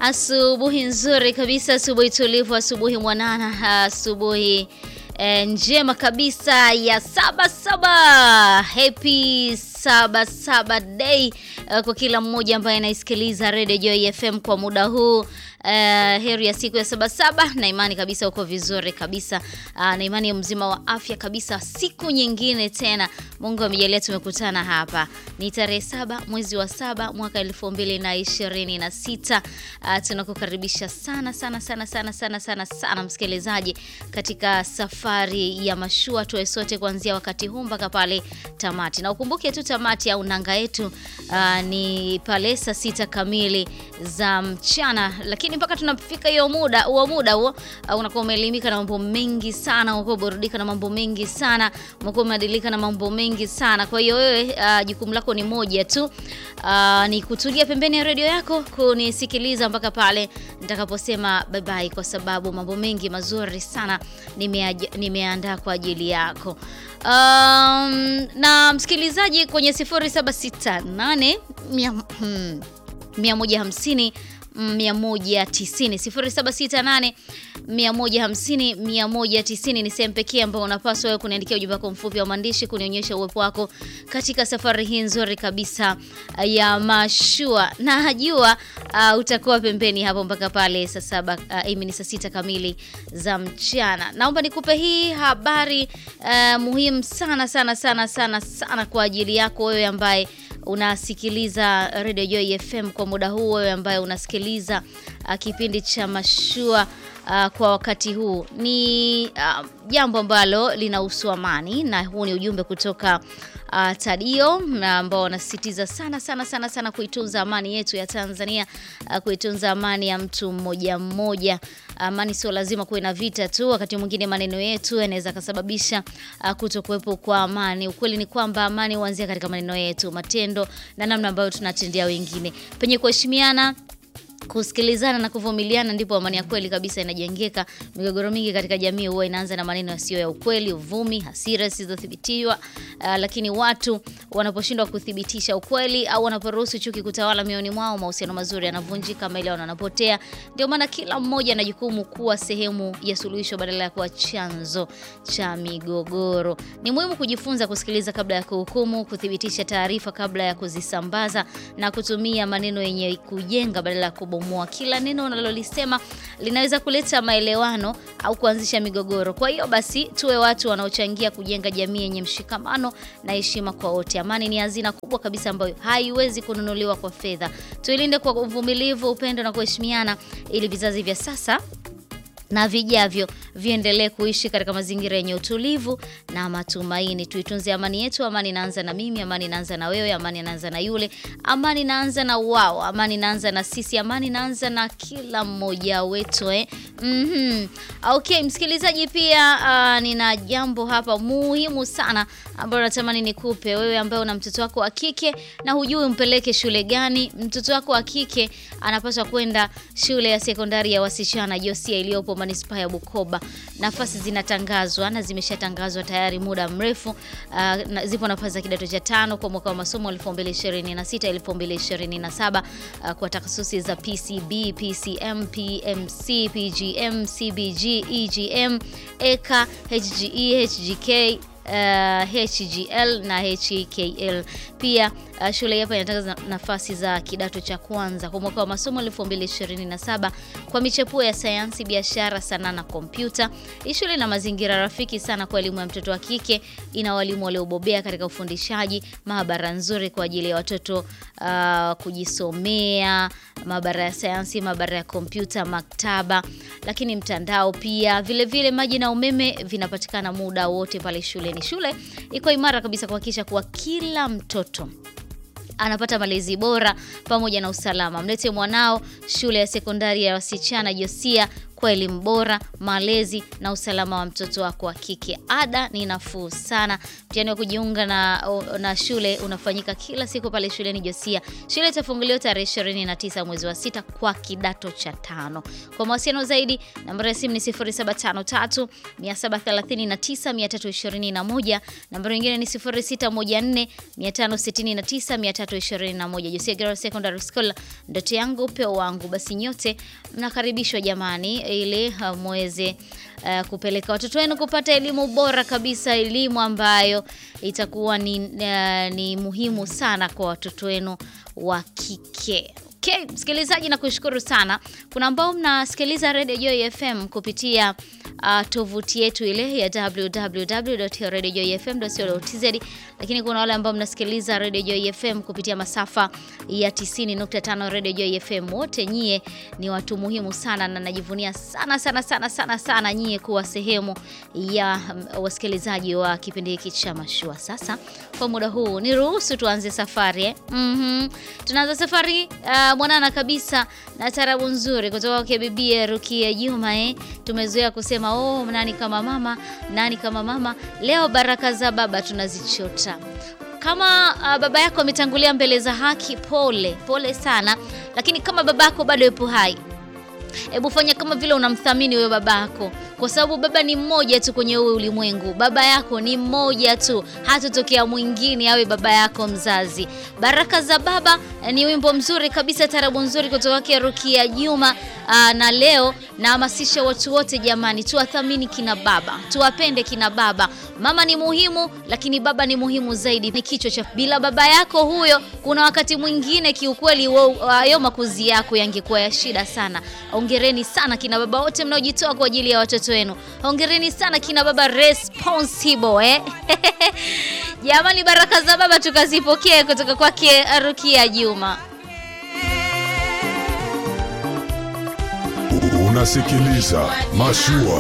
Asubuhi nzuri kabisa, asubuhi tulivu, asubuhi mwanana, asubuhi eh, njema kabisa ya saba saba. Happy saba saba day eh, kwa kila mmoja ambaye anaisikiliza Radio Joy FM kwa muda huu. Uh, heri ya siku ya saba saba, na imani kabisa uko vizuri kabisa. Uh, na imani mzima wa afya kabisa. Siku nyingine tena Mungu amejalia tumekutana hapa, ni tarehe saba mwezi wa saba mwaka elfu mbili na ishirini na sita. Uh, tunakukaribisha sana sana sana sana sana sana sana msikilizaji katika safari ya mashua tuwe sote kuanzia wakati huu mpaka pale tamati, na ukumbuke tu tamati au nanga yetu uh, ni pale saa sita kamili za mchana, lakini mpaka tunafika hiyo muda huo muda huo uh, unakuwa umeelimika na mambo mengi sana, unakuwa burudika na mambo mengi sana, unakuwa umeadilika na mambo mengi sana. Kwa hiyo wewe uh, jukumu lako ni moja tu uh, ni kutulia pembeni ya redio yako kunisikiliza mpaka pale nitakaposema bye bye, kwa sababu mambo mengi mazuri sana nimeandaa kwa ajili yako. Um, na msikilizaji kwenye 0768 150 190 0768 150 190 ni sehemu pekee ambayo unapaswa wewe kuniandikia ujumbe wako mfupi wa maandishi kunionyesha uwepo wako katika safari hii nzuri kabisa ya mashua, na najua uh, utakuwa pembeni hapo mpaka pale saa saba uh, ni saa sita kamili za mchana. Naomba nikupe hii habari uh, muhimu sana sana sana sana sana kwa ajili yako wewe ambaye unasikiliza Radio Joy FM kwa muda huu, wewe ambaye unasikiliza uh, kipindi cha mashua uh, kwa wakati huu ni uh, jambo ambalo linahusu amani, na huu ni ujumbe kutoka uh, Tadio na ambao wanasisitiza sana sana sana sana kuitunza amani yetu ya Tanzania, uh, kuitunza amani ya mtu mmoja mmoja. Amani sio lazima kuwe na vita tu, wakati mwingine maneno yetu yanaweza kusababisha uh, kutokuwepo kwa amani. Ukweli ni kwamba amani huanzia katika maneno yetu, matendo na namna ambayo tunatendea wengine. Penye kuheshimiana kusikilizana na kuvumiliana ndipo amani ya kweli kabisa inajengeka. Migogoro mingi katika jamii huwa inaanza na maneno yasiyo ya ukweli, uvumi, hasira zisizothibitiwa. Uh, lakini watu wanaposhindwa kuthibitisha ukweli au wanaporuhusu chuki kutawala mioyoni mwao, mahusiano mazuri yanavunjika, maelewano yanapotea. Ndio maana kila mmoja ana jukumu kuwa sehemu ya suluhisho badala ya kuwa chanzo cha migogoro. Ni muhimu kujifunza kusikiliza kabla ya kuhukumu, kuthibitisha taarifa kabla ya kuzisambaza na kutumia maneno yenye kujenga badala ya bomoa. Kila neno unalolisema linaweza kuleta maelewano au kuanzisha migogoro. Kwa hiyo basi, tuwe watu wanaochangia kujenga jamii yenye mshikamano na heshima kwa wote. Amani ni hazina kubwa kabisa ambayo haiwezi kununuliwa kwa fedha. Tuilinde kwa uvumilivu, upendo na kuheshimiana, ili vizazi vya sasa na vijavyo viendelee kuishi katika mazingira yenye utulivu na matumaini. Tuitunze amani yetu. Amani inaanza na mimi, amani inaanza na wewe, amani inaanza na yule, amani inaanza na wao, amani inaanza na sisi, amani inaanza na kila mmoja wetu eh? mm -hmm. Okay, msikilizaji, pia uh, nina jambo hapa muhimu sana ambalo natamani nikupe wewe ambaye una mtoto wako wa kike na hujui umpeleke shule gani. Mtoto wako wa kike anapaswa kwenda shule ya sekondari ya wasichana Josia iliyopo manispaa ya Bukoba. Nafasi zinatangazwa na zimeshatangazwa tayari muda mrefu. Uh, na, zipo nafasi za kidato cha tano kwa mwaka wa masomo 2026 2027, uh, kwa takasusi za PCB, PCM, PMC, PGM, CBG, EGM, EK, HGE, HGK Uh, HGL na HKL. Pia uh, shule hapa inatangaza nafasi za kidato cha kwanza kwa mwaka wa masomo 2027 kwa michepuo ya sayansi, biashara, sanaa na kompyuta. Hii shule ina mazingira rafiki sana kwa elimu ya mtoto wa kike. Ina walimu waliobobea katika ufundishaji, maabara nzuri kwa ajili ya watoto uh, kujisomea, maabara ya sayansi, maabara ya kompyuta, maktaba, lakini mtandao pia. Vile vile maji na umeme vinapatikana muda wote pale shule. Ni shule iko imara kabisa kuhakikisha kuwa kila mtoto anapata malezi bora pamoja na usalama. Mlete mwanao shule ya sekondari ya wasichana Josia kwa elimu bora, malezi na usalama wa mtoto wako wa kike. Ada ni nafuu sana. Mtihani wa kujiunga na, na shule unafanyika kila siku pale shuleni Josia. Shule itafunguliwa tarehe 29 mwezi wa sita kwa kidato cha tano. Kwa mawasiliano zaidi, nambari ya simu ni 0753 739 321, nambari nyingine ni 0614 569 321. Josia Girls Secondary School, ndoto yangu upeo wangu. Basi nyote mnakaribishwa jamani, ili uh, muweze uh, kupeleka watoto wenu kupata elimu bora kabisa, elimu ambayo itakuwa ni, uh, ni muhimu sana kwa watoto wenu wa kike. Okay, msikilizaji na kushukuru sana. Kuna ambao mnasikiliza Radio Joy FM kupitia uh, tovuti yetu ile ya www.radiojoyfm.co.tz, lakini kuna wale ambao mnasikiliza Radio Joy FM kupitia masafa ya 90.5 Radio Joy FM. Wote nyie ni watu muhimu sana na najivunia sana sana sana sana sana nyie kuwa sehemu ya um, wasikilizaji wa kipindi hiki cha Mashua. Sasa kwa muda huu ni ruhusu tuanze safari eh? mm-hmm. Tunaanza safari uh, mwanana kabisa na tarabu nzuri kutoka kwa bibi Rukia Juma eh? Tumezoea kusema oh, nani kama mama, nani kama mama. Leo baraka za baba tunazichota kama uh, baba yako ametangulia mbele za haki, pole pole sana, lakini kama baba yako bado yupo hai, hebu fanya kama vile unamthamini wewe baba yako, kwa sababu baba ni mmoja tu kwenye huu ulimwengu. Baba yako ni mmoja tu, hatotokea mwingine awe baba yako mzazi. Baraka za baba ni wimbo mzuri kabisa, tarabu nzuri kutoka kwa Rukia Juma. Aa, na leo nahamasisha watu wote jamani, tuwathamini kina baba, tuwapende kina baba. Mama ni muhimu, lakini baba ni muhimu zaidi. Ni kichwa cha bila baba yako huyo, kuna wakati mwingine kiukweli hayo makuzi yako yangekuwa ya shida sana. Hongereni sana kina baba wote mnaojitoa kwa ajili ya watoto wenu. Hongereni sana kina baba responsible eh? Jamani, baraka za baba tukazipokee kutoka kwake Rukia Juma. Unasikiliza Mashua.